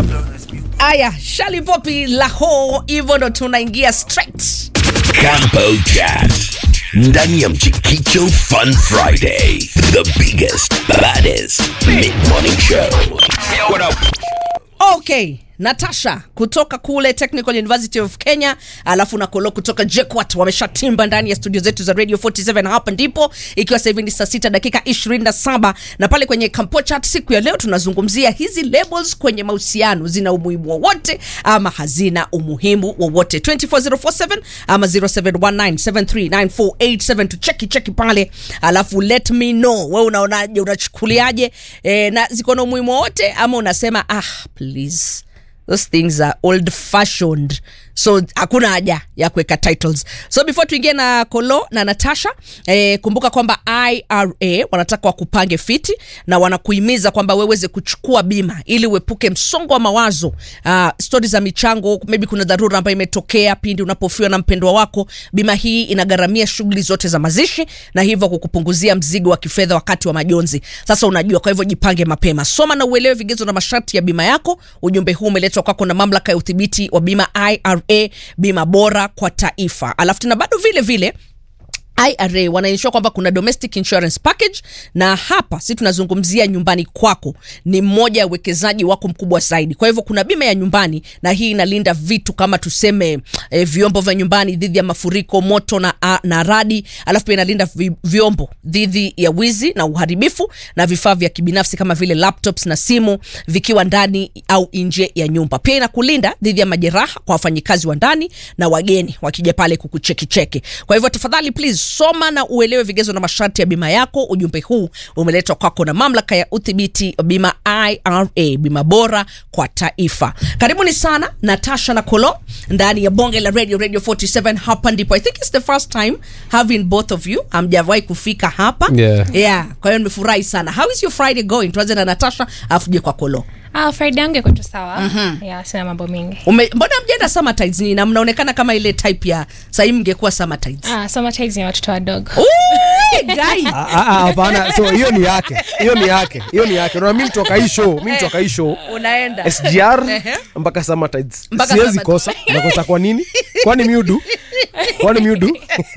Aya, Shali Popi Laho, hivyo ndo tunaingia straight. Campo Chat. Ndani ya Mchikicho Fun Friday. The biggest, baddest mid-morning show. what up? Okay, Natasha kutoka kule Technical University of Kenya, alafu na Kolo kutoka JKUAT wameshatimba ndani ya studio zetu za Radio 47 hapa ndipo, ikiwa sasa hivi ni saa sita dakika 27 na pale kwenye Campo Chat siku ya leo tunazungumzia hizi labels kwenye mahusiano zina umuhimu wowote ama hazina umuhimu wowote. 24047 ama 0719739487 tucheki cheki pale, alafu let me know wewe unaonaje, unachukuliaje eh, na ziko na umuhimu wowote ama unasema ah, please those things are old fashioned so hakuna haja ya kuweka titles so before tuingie na kolo na natasha eh, kumbuka kwamba ira wanataka wakupange fiti na wanakuhimiza kwamba weweze kuchukua bima ili uepuke msongo wa mawazo uh, stori za michango maybe kuna dharura ambayo imetokea pindi unapofiwa na mpendwa wako bima hii inagharamia shughuli zote za mazishi na hivyo kukupunguzia mzigo wa kifedha wakati wa majonzi sasa unajua kwa hivyo jipange mapema soma na uelewe vigezo na masharti ya bima yako ujumbe huu umeletwa kwako na mamlaka ya udhibiti wa bima ira bima bora kwa taifa alafu tena bado vile vile IRA wanaensure kwamba kuna domestic insurance package, na hapa si tunazungumzia nyumbani kwako, ni mmoja ya uwekezaji wako mkubwa zaidi. Kwa hivyo kuna bima ya nyumbani, na hii inalinda vitu kama tuseme eh, vyombo vya nyumbani dhidi ya mafuriko, moto na, a, na radi. Alafu pia inalinda vi, vyombo dhidi ya wizi na uharibifu, na vifaa vya kibinafsi kama vile laptops na simu vikiwa ndani au nje ya nyumba. Pia inakulinda dhidi ya majeraha kwa wafanyikazi wa ndani na wageni wakija pale kukuchekicheki. Kwa hivyo tafadhali please soma na uelewe vigezo na masharti ya bima yako. Ujumbe huu umeletwa kwako na mamlaka ya udhibiti wa bima IRA, bima bora kwa taifa. Karibuni sana Natasha na Kolo ndani ya bonge la radio radio 47. Hapa ndipo I think it's the first time having both of you, hamjawahi kufika hapa Yeah. yeah. Kwa hiyo nimefurahi sana. How is your Friday going? Tuanze na Natasha afu tuje kwa Kolo. Ah, Friday yangu iko tu sawa. Yeah, sina mambo mingi. Ume, mbona mjenda summer tides ni na mnaonekana kama ile type ya sahii mngekuwa summer tides. Ah, summer tides ni watoto wadogo. Ui, guy. Ah, ah, ah, hapana so hiyo ni yake hiyo ni yake hiyo ni yake na mimi mtoka hii show mimi mtoka hii show Unaenda. SGR Ehe. mpaka summer tides Mpaka siwezi summer- kosa nakosa kwa nini kwani miudu kwani miudu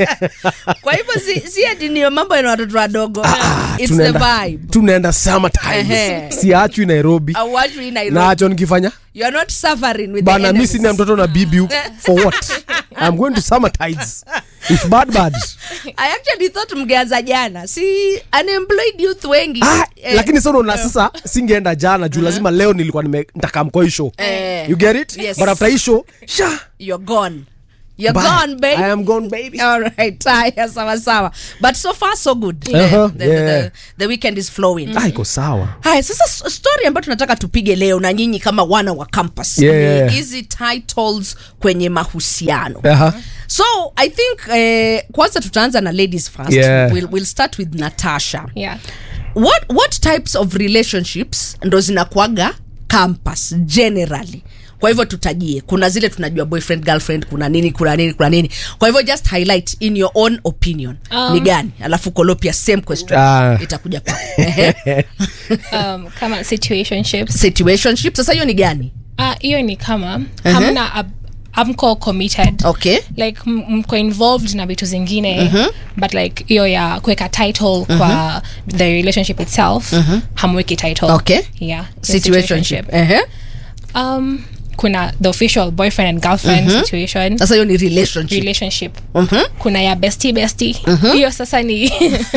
kwa hivyo si, si ati ni mambo yana watoto wadogo It's the tunaenda vibe tunaenda summer Ehe. tides siachwi Nairobi Auachwi Nairobi. nacho nikifanya You are not suffering with bana the mi enemies. sina mtoto na bibi huku. for what i'm going to summer tides if bad bad I actually thought mngeanza jana si unemployed youth wengi ah, Eh, lakini sasa unaona sasa singeenda jana juu lazima leo nilikuwa nime- nitakaa mkoa hii show Eh. you get it Yes. but after hii show sha you're gone you're bye. gone babe i am gone baby All right, haya sawa sawa but so far so good Uh-huh, the, the, yeah. the, the weekend is flowing ah iko sawa haya sasa s- story ambayo tunataka tupige leo na nyinyi kama wana wa campus Yeah. ni hizi titles kwenye mahusiano Aha. so i think eh, kwanza tutaanza na ladies first Yeah. we'll, we'll start with natasha Yeah. what, what types of relationships ndo zinakuaga campus generally kwa hivyo tutajie kuna zile tunajua boyfriend girlfriend kuna nini kuna nini kuna nini kwa hivyo just highlight in your own opinion Um, ni gani alafu kolopia same question Ah. itakuja kwako Ehe. Um, kama situationships. situationship sasa hiyo ni gani Ah, hiyo ni kama hamna ab- amko committed. okay like m- mko involved na vitu zingine but like hiyo ya kuweka title kwa the relationship itself hamweki title Okay. yeah situationship Ehe. um kuna the official boyfriend and girlfriend situation sasa hiyo ni relationship relationship kuna ya bestie bestie hiyo sasa ni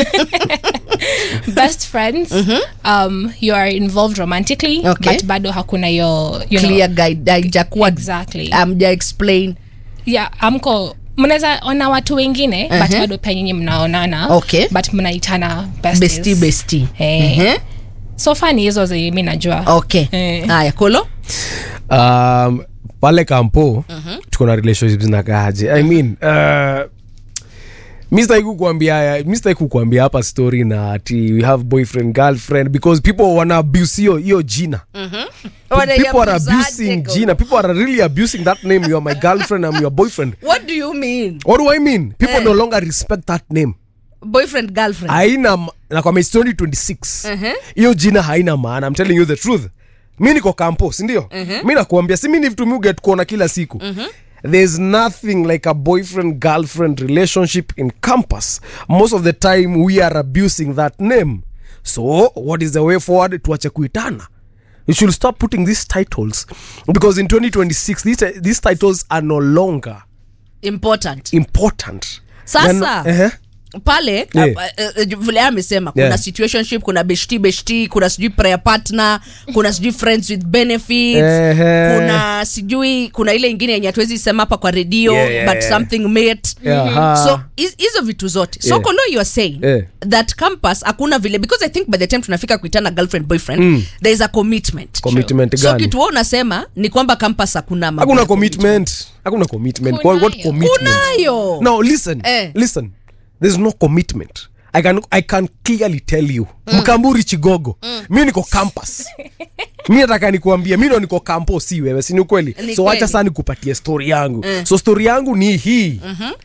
best friends um you are involved romantically Okay. but bado hakuna hiyo you clear know, guide haijakuwa exactly amja explain yeah amko mnaweza ona watu wengine but Uh-huh. bado pia nyinyi mnaonana Okay. but mnaitana besties. bestie bestie Eh. Ehe. so far ni hizo zenye mi najua okay Eh. haya kolo um, pale kampo tuko na relationships zinakaaje i mean uh, mi sitaki kukuambia mi sitaki kukuambia hapa story na ati we have boyfriend girlfriend because people wana abuse hiyo hiyo jina people are abusing jina people are really abusing that name you are my girlfriend i'm your boyfriend what do you mean what do i mean people Eh. no longer respect that name boyfriend girlfriend haina ma- nakwambia it's 2026 hiyo jina haina maana i'm telling you the truth mi niko kampo sindio mi nakuambia si mi ni vitu mi uget kuona kila siku there's nothing like a boyfriend girlfriend relationship in campus most of the time we are abusing that name so what is the way forward tuache kuitana you should stop putting these titles because in 2026 these, these titles are no longer important important Sasa, Then- Ehe. pale Yeah. uh, uh, uh, vile amesema kuna Yeah. situationship kuna beshti beshti kuna sijui prayer partner kuna sijui friends with benefits Ehe. kuna sijui kuna ile ingine yenye hatuwezi sema hapa kwa redio Yeah, yeah, but yeah. something mate Aha. so hiz- hizo vitu zote so Yeah. kolo you are saying Yeah. that campus hakuna vile because i think by the time tunafika kuitana girlfriend boyfriend mm. there is a commitment Commitment so gani? kitu wewe unasema ni kwamba campus hakuna mambo hakuna ya commitment hakuna commitment what, what Kunayo. commitment kunayo no listen Eh. listen there's no commitment I can, I can clearly tell you mkamburi chigogo mi niko campus mi nataka nikuambia mi ndo niko kampo si wewe si ni ukweli Ni so wacha kweli. saa nikupatie story yangu so story yangu ni hii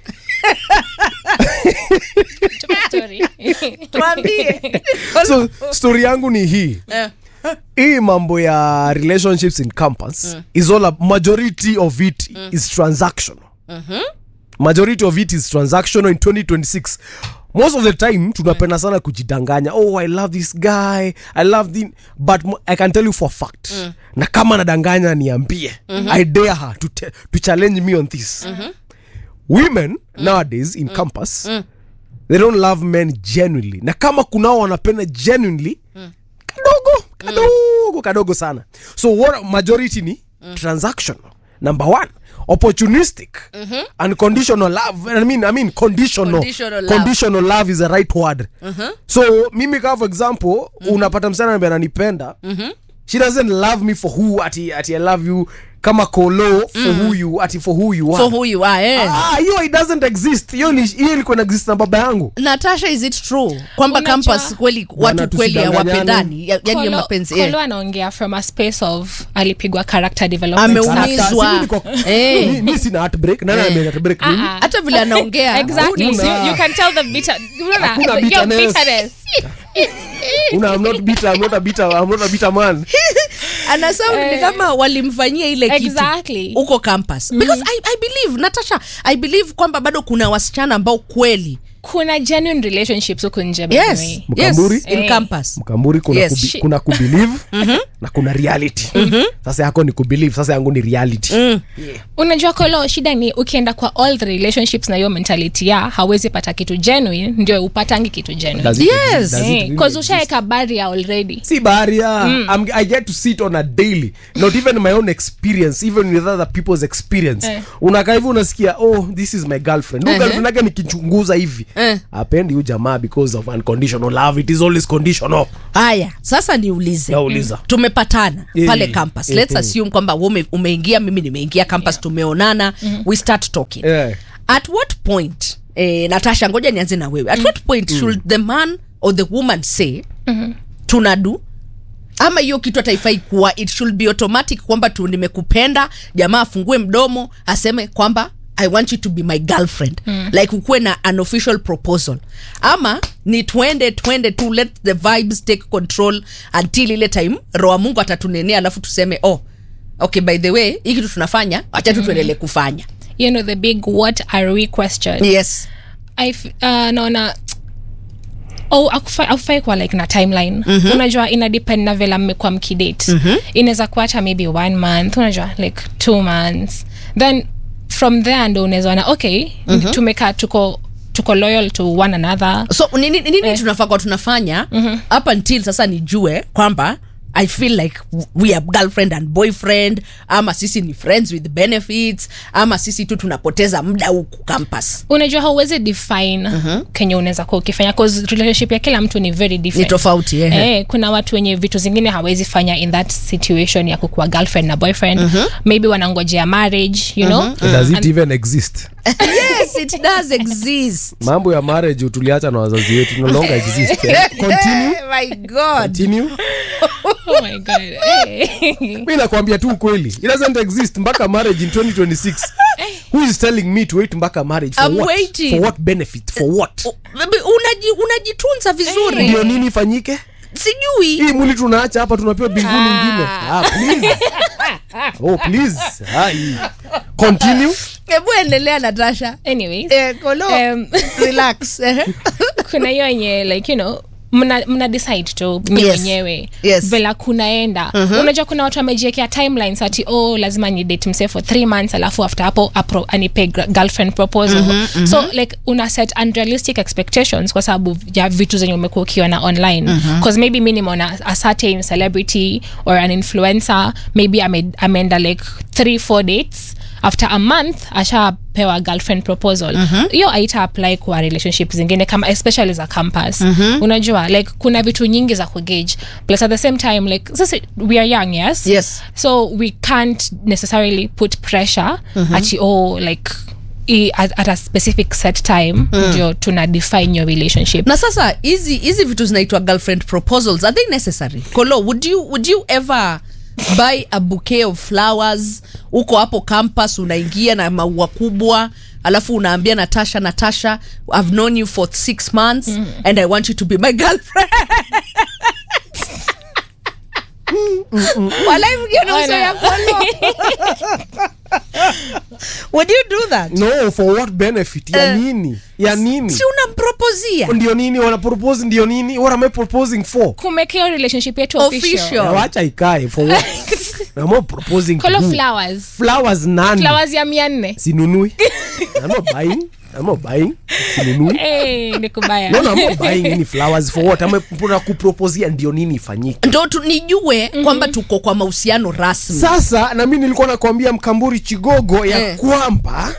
Story. tuambie so story yangu ni hii Eh. hii mambo ya relationships in campus is all a, majority of it is transactional majority of it is transactional in 2026 most of the time tunapenda sana kujidanganya oh i love this guy i love the but mo- i can tell you for a fact na kama nadanganya niambie i dare her to, te- to challenge me on this women nowadays in campus they don't love men genuinely na kama kunao wanapenda genuinely kadogo kadogo kadogo sana so what majority ni transactional number one opportunistic unconditional love I mean, I mean conditional Conditional love. conditional love is the right word so mimi kama for example unapata msichana ambaye ananipenda she doesn't love me for who ati, ati i love you kama kolo for who you ati for who you are for who you are eh. ah hiyo it doesn't exist hiyo ni hiyo ilikuwa na exist na baba yangu natasha is it true kwamba Unajua- campus kweli Bwana, watu kweli tusidanganyane. hawapendani ya- yani ya Kolo- mapenzi Kolo eh. anaongea from a space of alipigwa character development Ameumizwa. stuff. Sasa, si mimi niko- Eh. mi- mi sina heartbreak nani ame heartbreak mimi Ah, ah. hata vile anaongea exactly Hakuna. so you, you can tell the bitter unaona Hakuna your bitterness. bitterness una I'm not bitter I'm not a bitter I'm not a bitter man anasema ni kama walimfanyia ile kitu Exactly. huko campus because I, I believe natasha i believe kwamba bado kuna wasichana ambao kweli kuna genuine relationships huku nje by the yes, way. yes Mkamburi? in Eh. campus mkamburi kuna, Yes. kubi, kuna kubelieve na kuna reality sasa yako ni kubelieve sasa yangu ni reality unajua kolo shida ni ukienda kwa all the relationships na hiyo mentality ya hawezi pata kitu genuine ndio upatangi kitu genuine Does it Yes. exist? Does it Eh, really 'cause exist? ushaeka barrier already si baria I'm, i get to sit on a daily not even my own experience even with other people's experience Eh. unakaa hivi unasikia oh this is my girlfriend uh girlfriend yake nikichunguza hivi Eh. apendi huyu jamaa because of unconditional love it is always conditional haya sasa niulize Nauliza. tumepatana Eh, pale campus eh, let's eh. assume kwamba wewe ume, umeingia mimi nimeingia campus tumeonana we start talking Eh. at what point eh, natasha ngoja nianze na wewe at what point should the man or the woman say tunadu ama hiyo kitu hataifai kuwa it should be automatic kwamba tu nimekupenda jamaa afungue mdomo aseme kwamba i want you to be my girlfriend mm. like ukuwe na an official proposal ama ni twende twende tu let the vibes take control until ile time roa mungu atatunenea alafu tuseme oh okay by the way hii kitu tunafanya wacha tu tuendelee kufanya you know the big what are we question yes I f- uh, naona oh, akufai akufai kuwa like na timeline mm-hmm. unajua ina depend na vela mmekuwa mkidate mm-hmm. inaweza kuwa hata maybe one month unajua like two months then from there ndo unaweza ona okay mm-hmm. tumekaa tuko tuko loyal to one another so nini, nini Eh. tunafaa kwa tunafanya up until sasa nijue kwamba i feel like we are girlfriend and boyfriend ama sisi ni friends with benefits ama sisi tu tunapoteza muda huku campus unajua hauwezi define uh-huh. kenye unaweza kuwa ukifanya cause relationship ya kila mtu ni very ni different tofauti eh. Eh, kuna watu wenye vitu zingine hawezi fanya in that situation ya kukuwa girlfriend na boyfriend uh-huh. maybe wanangojea marriage you know uh-huh. does it even exist yes it does exist mambo ya marriage tuliacha na wazazi wetu no longer exist eh? continue my god continue oh my god eh. mi nakwambia tu ukweli it doesn't exist mpaka marriage in 2026 who is telling me to wait mpaka marriage for I'm what waiting. for what benefit for what U- unaji- unajitunza vizuri ndio nini ifanyike sijui hii mwili tunaacha hapa tunapewa mbinguni ingine ah, please. oh, please. Ah, hii. continue hebu endelea natasha anyways eh, kolo um, relax eh. kuna hiyo yenye like you know mna, mna decide tu mi Yes. wenyewe Yes. vela kunaenda unajua kuna watu wamejiekea timelines ati oh lazima ni date mse for three months alafu after hapo apro, anipe gr- girlfriend proposal so like una set unrealistic expectations kwa sababu ya vitu zenye umekuwa ukiona online bcause maybe mi nimeona a certain celebrity or an influencer maybe ame, ameenda like three four dates after a month ashapewa girlfriend proposal hiyo mm aita apply kwa relationship zingine kama especially za campus unajua like kuna vitu nyingi za kugage plus at the same time like sisi we are young yes Yes. so we can't necessarily put pressure ati oh like i, at, at a specific set time ndio tuna define your relationship na sasa hizi hizi vitu zinaitwa girlfriend proposals are they necessary kolo would you, would you ever buy a bouquet of flowers uko hapo campus unaingia na maua kubwa alafu unaambia natasha natasha i've known you for six months and i want you to be my girlfriend Walai mkiona uso ya Kolo. would you do that no for what benefit ya Eh. nini ya nini si unampropozia ndio nini wanapropose ndio nini what am i proposing for kumekea relationship yetu Official. official Na wacha ikae for what I'm not proposing to Call of who? flowers flowers nani flowers ya mia nne sinunui I'm not buying I'm not buying sinunui Eh, ni kubaya no, no, I'm not buying any flowers for what I'm na kuproposia ndio nini ifanyike ndo tu- nijue kwamba tuko kwa mahusiano rasmi sasa na mi nilikuwa nakwambia mkamburi chigogo ya Eh. kwamba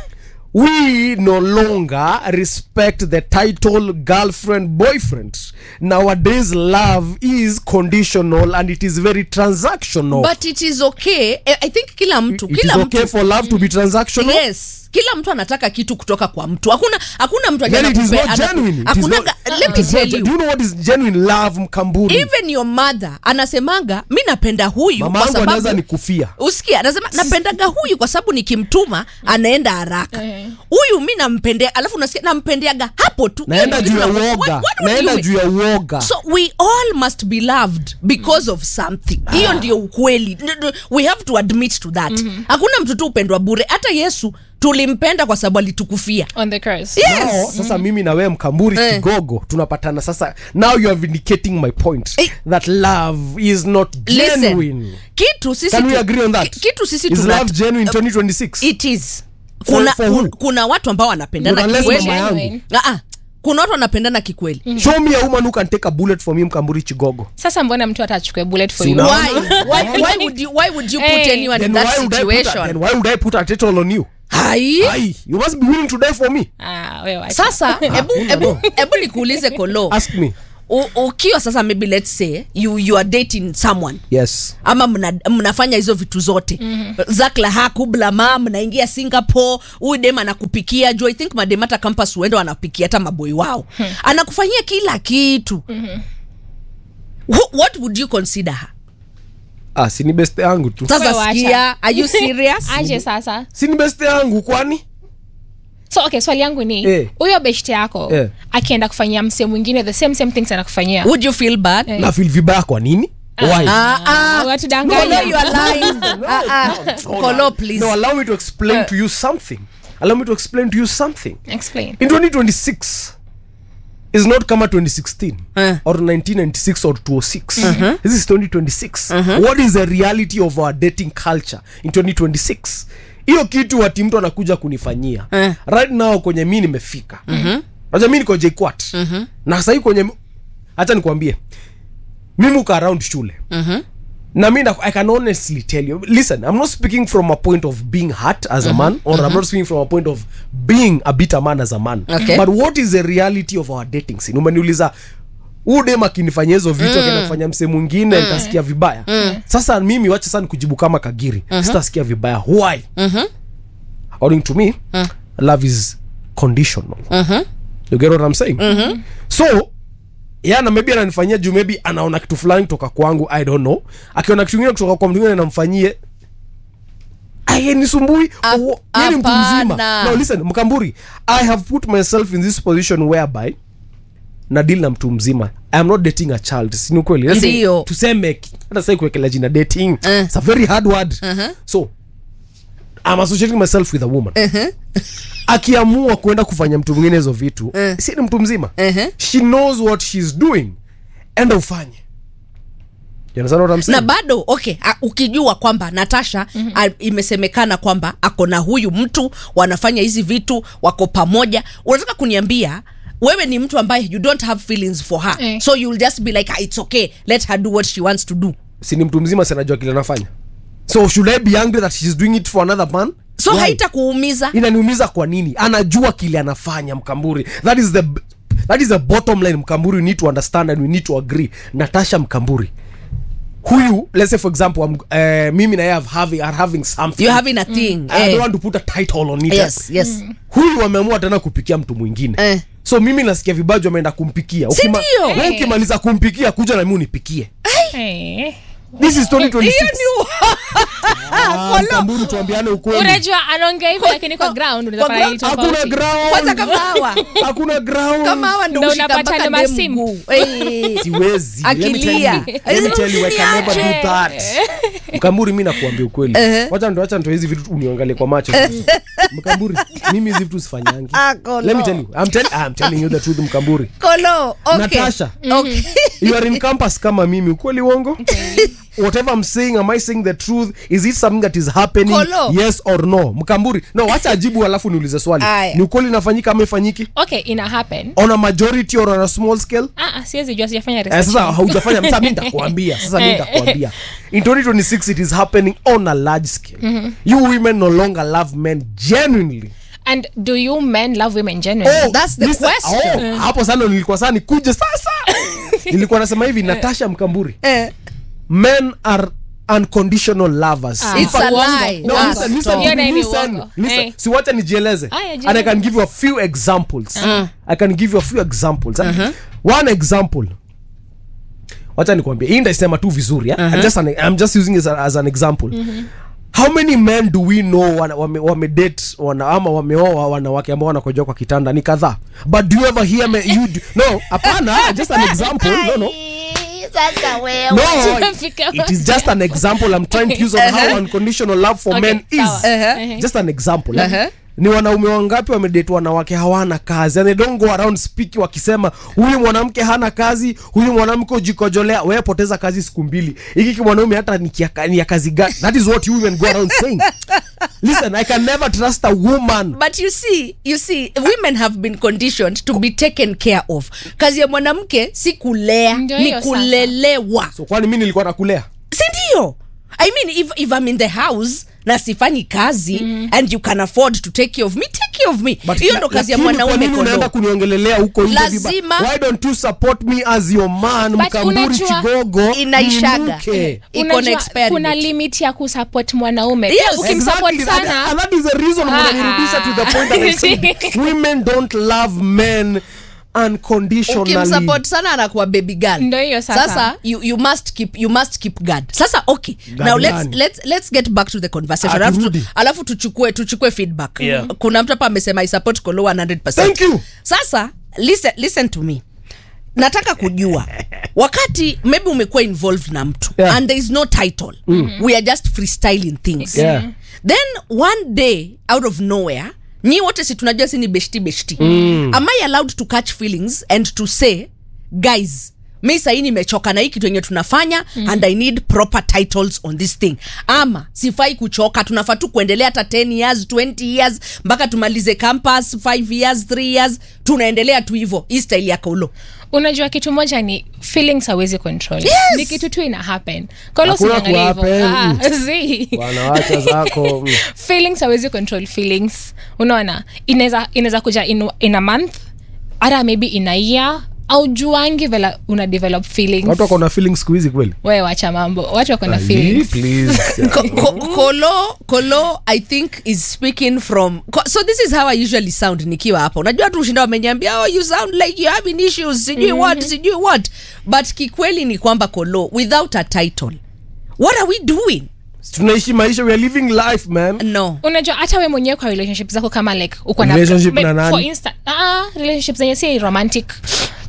we no longer respect the title girlfriend boyfriend nowadays love is conditional and it is very transactional but it is okay Eh, i think kila mtu it is kila okay mtu for love to be transactional yes kila mtu anataka kitu kutoka kwa mtu hakuna hakuna mtu then it is anakupe- not anaku- genuine It is hakuna not- ga- let it me is not tell gen- you do you know what is genuine love mkamburi even your mother anasemanga mi napenda huyu mama kwa yangu anaweza sababu nikufia usikia anasema napendaga huyu kwa sababu nikimtuma anaenda haraka Eh. huyu mi nampendea alafu unasikia nampendeaga hapo tu naenda Hiyo juu ya kitu na- uoga what- what would naenda you juu ya uoga so we all must be loved because of something hiyo ndio ukweli N- n- we have to admit to that hakuna mtu tu upendwa bure hata yesu tulimpenda kwa sababu alitukufia on the cross Yes. Now, sasa mimi na wewe mkamburi Eh. kigogo tunapatana sasa now you are vindicating my point Eh. that love is not Listen, genuine kitu sisi can we tu- agree on that ki- kitu sisi is tuna- love genuine 2026 it is For- kuna, for who? kun- kuna watu ambao wanapendana Unless kikweli mama yangu. Genuine. Ah, ah. kuna watu wanapendana kikweli show me a woman who can take a bullet for me mkamburi chigogo sasa mbona mtu atachukue bullet for you Sina- why? why, why, would you, why would you put Eh. anyone then in that why, would I put a, situation then why would I put a title on you hai Aye, you must be willing to die for me ah, wewe wacha. sasa hebu hebu hebu nikuulize kolo ask me U- ukiwa sasa maybe let's say you, you are dating someone yes ama mna, mnafanya hizo vitu zote mm-hmm. zakla kublama mnaingia singapore huyu dem anakupikia juu i think madem hata campus huenda wanapikia hata maboi wao anakufanyia kila kitu Wh- what would you consider her ah, sini beste yangu tu sasa Wewe wacha. sikia are you serious aje sasa sini beste yangu kwani so okay swali yangu ni Eh. huyo beshte yako Eh. akienda kufanyia msee mwingine the same same things anakufanyia would you feel bad Eh. na feel vibaya kwa nini why Ah, ah. watudanganya Kolo, you are lying. Ah, ah. Kolo, please. no allow me to explain to you something allow me to explain to you something explain in 2026 is not kama 2016 Eh. or 1996 or 206 this is 2026 what is the reality of our dating culture in 2026 hiyo kitu ati mtu anakuja kunifanyia Eh. right now kwenye mi nimefika naja mi niko jquat na sahii kwenye hacha nikwambie mimi uka around shule na mi na- i can honestly tell you listen i'm not speaking from a point of being hurt as a man or i'm not speaking from a point of being a bitter man as a man Okay. but what is the reality of our dating scene umeniuliza huu dem akinifanyia hizo vitu akienda kufanya msee mwingine nitasikia vibaya sasa mimi wacha sana kujibu kama kagiri sitasikia vibaya why according to me love is conditional you get what i'm saying so yana maybe ananifanyia juu maybe anaona kitu fulani kutoka kwangu i don't know akiona kitu ingine kutoka kwa mtu ingine namfanyie ayenisumbui Ap- ni mtu mzima hapana. no listen mkamburi i have put myself in this position whereby na deal na mtu mzima i am not dating a child sini ukweli Let's say, Ndio. tuseme hata sai kuwekela jina dating Eh. it's a very hard word so i'm associating myself with a woman akiamua kuenda kufanya mtu mwingine hizo vitu Eh. si ni mtu mzima Eh. she knows what she's doing enda ufanye You understand what I'm saying? na bado okay a, ukijua kwamba natasha mm-hmm. imesemekana kwamba ako na huyu mtu wanafanya hizi vitu wako pamoja unataka kuniambia wewe ni mtu ambaye you don't have feelings for her Eh. so you'll just be like ah, it's okay let her do what she wants to do si ni mtu mzima sinajua kile anafanya so should i be angry that she's doing it for another man so Why? haita kuumiza inaniumiza kwa nini anajua kile anafanya mkamburi that is the that is the bottom line mkamburi you need to understand and we need to agree natasha mkamburi huyu let's say for example I'm, uh, mimi na yeye have having, are having something you're having a thing I eh. don't want to put a title on it yes yes huyu wameamua tena kupikia mtu mwingine Eh. so mimi nasikia vibaji wameenda kumpikia Si Ukima- ndio? wewe ukimaliza kumpikia kuja na mimi unipikie Eh. this is 2026 hiyo ni Ah, mkamburi tuambiane ukweli unajua anaongea hivyo lakini kwa ground unaweza Kwa fanya ground kitu hakuna tofauti. ground kwanza kama hawa hakuna ground kama hawa ndo Ndo ushika unapata mpaka na dem masimu. mguu. Eh. siwezi Let me tell you- Akilia. let me tell you, I can never do Niache. that. mkamburi mi nakuambia ukweli Eh. wacha ndo wacha ndo hizi vitu uniangalie kwa macho mkamburi mimi hizi vitu sifanyangi Ah, Kolo. let me tell you I'm, tell, I'm telling you the truth mkamburi kolo okay. natasha okay. you are in campus kama mimi ukweli uongo whatever i'm saying am i saying the truth is it something that is happening Kolo. yes or no mkamburi no wacha ajibu alafu niulize swali Aya. ni ukweli inafanyika ama ifanyiki okay ina happen on a majority or on a small scale ah, ah, siwezi jua sijafanya Eh, research. sasa haujafanya sasa mi nitakuambia sasa mi Eh. nitakuambia in 2026 it is happening on a large scale you women no longer love men genuinely and do you men love women genuinely That's the listen, question. oh, hapo sana nilikuwa saa nikuje sasa nilikuwa nasema hivi natasha mkamburi Eh. men are unconditional lovers Ah. In It's fact- a lie. No, Ah, listen, listen, stop. Hiyo nayo ni listen, uongo. listen. Eh. si wacha nijieleze Aya, jieleze. and i can give you a few examples i can give you a few examples one example wacha nikwambia hii ndaisema tu vizuri eh? I'm, just an, i'm just using it as, a- as an example how many men do we know wana- wame, wame date wana, ama wameoa wanawake ambao wanakojoa kwa kitanda ni kadhaa but do you ever hear me, you do, no hapana just an example no no no Tumefika it is just an example i'm trying to use on how unconditional love for Okay, men is sawa. Uh-huh. just an example eh? Uh-huh. ni wanaume wangapi wamedate wanawake hawana kazi and they don't go around speaking wakisema huyu mwanamke hana kazi huyu mwanamke ujikojolea wewe poteza kazi siku mbili hiki kimwanaume hata ni kia- ni ya kazi gani that is what you women go around saying listen i can never trust a woman but you see you see women have been conditioned to be taken care of kazi ya mwanamke si kulea Ndio ni hiyo sasa. kulelewa so kwani mi nilikuwa nakulea si ndio i mean if, if i'm in the house na sifanyi kazi mm. and you can afford to take care of me take care of me But hiyo la- ndo kazi ya lakini kwa mwanaume nini unaenda kolo kuniongelelea huko nje Lazima- viba- why don't you support me as your man But mkamburi unajua- chigogo Inaishaga. niinuke. Iko na Unajua, expiry kuna date. limit ya kusupport mwanaume Yes, Pia ukimsupport Exactly, that- sana and that is the reason Ah, mnanirudisha to the ah. point that I said women don't love men unconditionally ukimsupport sana anakuwa baby girl Ndo hiyo sasa. sasa you, you must keep you must keep guard sasa okay Guard now let's, gani? let's, let's get back to the conversation Ah, alafu, tu, turudi. alafu tuchukue tuchukue feedback Yeah. kuna mtu hapa amesema i support kolo 100% Thank you. sasa listen, listen to me nataka kujua wakati maybe umekuwa involved na mtu Yeah. and there is no title we are just freestyling things Yeah. then one day out of nowhere nyi wote si tunajua si ni beshti beshti mm. am i allowed to catch feelings and to say guys mi sahii nimechoka na hii kitu yenye tunafanya mm. and i need proper titles on this thing ama sifai kuchoka tunafaa tu kuendelea hata 10 years 20 years mpaka tumalize campus 5 years 3 years tunaendelea tu hivo hii style ya kaulo unajua kitu moja ni feelings hawezi control Yes. ni kitu tu ina happen Kwa hiyo Hakuna usiangalie hivyo. kuhappen. Ah, zi. wanawacha zako mm. feelings hawezi control feelings unaona inaweza inaweza kuja in, in a month hata maybe in a year au juangi vela una develop feelings watu wako na feelings siku hizi kweli we wacha mambo watu wako na Ali, feelings please. Ko- ko- kolo kolo i think is speaking from ko- so this is how i usually sound nikiwa hapa unajua tu ushinda wameniambia oh you sound like you having issues sijui what sijui what but kikweli ni kwamba kolo without a title what are we doing tunaishi maisha we are living life man no unajua hata we mwenyewe kwa relationship zako kama like uko na Relationship Maybe na nani? for instance ah relationship zenye si romantic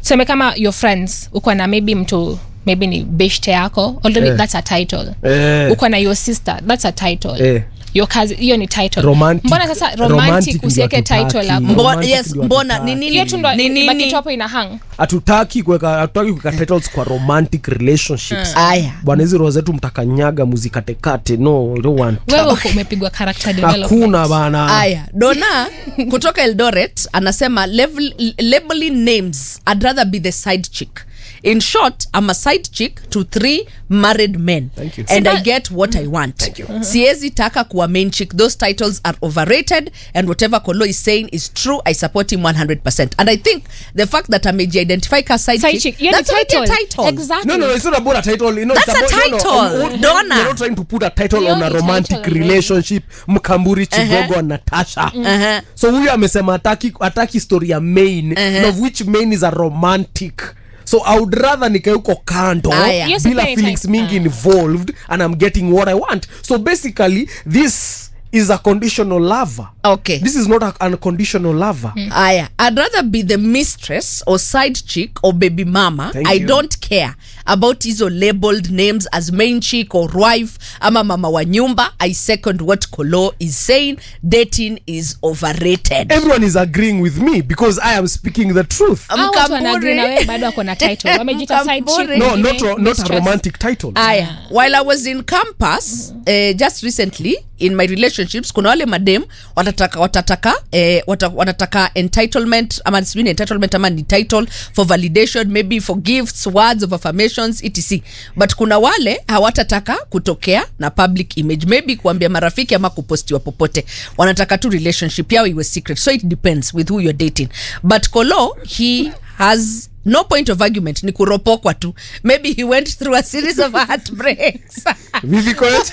seme kama your friends uko na maybe mtu maybe ni beshte yako although Eh. that's a title Eh. uko na your sister that's a title Eh. your cousin hiyo ni title Romantic. mbona sasa Romantic romantic ndio usiweke hatutaki. title hapo Mbo- Mbo, Romantic yes, ndio mbona hatutaki. ni nini hiyo tu ndo ni nini? ibaki tu hapo ina hang hatutaki kuweka hatutaki kuweka titles kwa romantic relationships aya bwana hizi roho zetu mtakanyaga muzikatekate no we don't want wewe uko umepigwa character development hakuna bana aya dona kutoka eldoret anasema level, labeling names i'd rather be the side chick in short i'm a side chick to three married men Thank you. and i Sina- get what i want siezi taka kuwa main chick those titles are overrated and whatever kolo is saying is true i support him 100% and i think the fact that ameji-identify ka side, Side chick, chick. Hiyo ni that's already a title. title Exactly. No, no, no, it's not about a title. You know, That's it's a about, no, title, no, um, Donna. You're not trying to put a title Hiyo on a ni romantic title, relationship. Mkamburi Chigogo na Natasha. Uh-huh. So huyu amesema ataki, ataki story ya main, of which main is a romantic. So I would rather nikae huko kando Aya. Yes, bila okay, feelings type. mingi involved and I'm getting what I want. So basically this is a conditional lover. Okay. This is not a unconditional lover. aya i'd rather be the mistress or side chick or baby mama Thank i you. don't care about hizo labeled names as main chick or wife ama mama wa nyumba i second what kolo is saying dating is overrated Everyone is agreeing with me because I am speaking the truth. Hao watu Mkamburi. wanaagri na wewe bado ako na title wamejita side chick Mkamburi. No, wengine not, ro- not a mistress. romantic title. aya while i was in campus eh, just recently in my relationships kuna wale madem watataka watataka eh, wata, wanataka entitlement ama sijui ni entitlement ama ni title for validation maybe for gifts words of affirmations etc but kuna wale hawatataka kutokea na public image maybe kuambia marafiki ama kupostiwa popote wanataka tu relationship yao iwe secret so it depends with who you're dating but kolo he has no point of argument ni kuropokwa tu maybe he went through a series of heartbreaks Vivi Koech?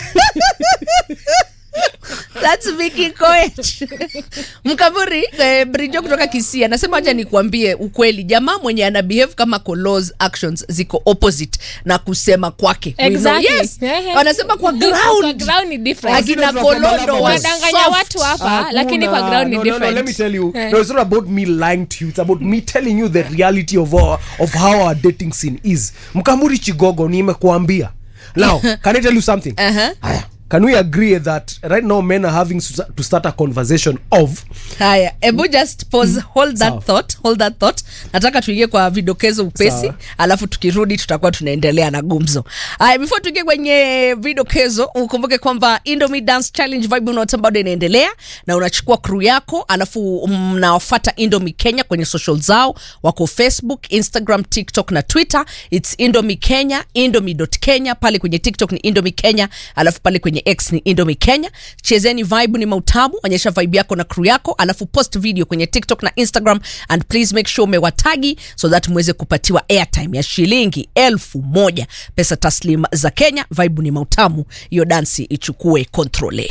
That's Vicky Koech. Mkaburi eh, Brijo kutoka Kisii anasema acha nikuambie ukweli, jamaa mwenye ana behave kama Kolo's actions ziko opposite na kusema kwake. We know- Exactly. Yes. Yeah, yeah. Wanasema kwa Kwa ground. ground ni different. Akina Zile tunakwambia Kolondo labda wa Wanadanganya soft. watu hapa lakini kwa Hakuna. ground ni no, no, no, different let me tell you. Eh. No, it's not about me lying to you. It's about me telling you the reality of our, of how our dating scene is. Mkamuri Chigogo nimekuambia. Now, can I tell you something? Uh-huh. Haya. Can we agree that right now men are having to to start a conversation of haya ebu just pause hold that Sawa. thought hold that thought nataka tuingie kwa vidokezo upesi Sawa. alafu tukirudi tutakuwa tunaendelea na gumzo haya before tuingie kwenye vidokezo ukumbuke kwamba indomie dance challenge vibe unaota bado inaendelea na unachukua crew yako alafu mnawafata indomie kenya kwenye social zao wako facebook instagram tiktok na twitter its indomie kenya indomie kenya pale kwenye tiktok ni indomie kenya alafu pale kwenye x ni indomie kenya chezeni vibe ni mautamu onyesha vibe yako na crew yako alafu post video kwenye tiktok na instagram and please make sure umewatagi so that muweze kupatiwa airtime ya shilingi elfu moja pesa taslim za kenya vibe ni mautamu hiyo dansi ichukue kontrole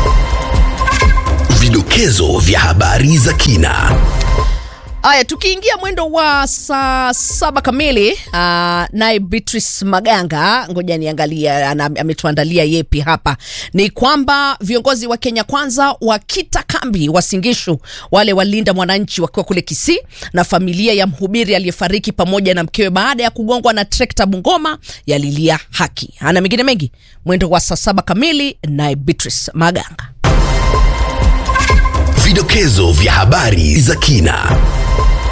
Vidokezo vya habari za kina. Haya, tukiingia mwendo wa saa saba kamili, uh, naye Beatrice Maganga, ngoja niangalia, ana- ametuandalia yepi hapa. Ni kwamba viongozi wa Kenya Kwanza wakita kambi Wasingishu, wale walinda mwananchi wakiwa kule Kisii, na familia ya mhubiri aliyefariki pamoja na mkewe baada ya kugongwa na trekta Bungoma yalilia haki. Ana mengine mengi, mwendo wa saa saba kamili, naye Beatrice Maganga. Vidokezo vya habari za kina.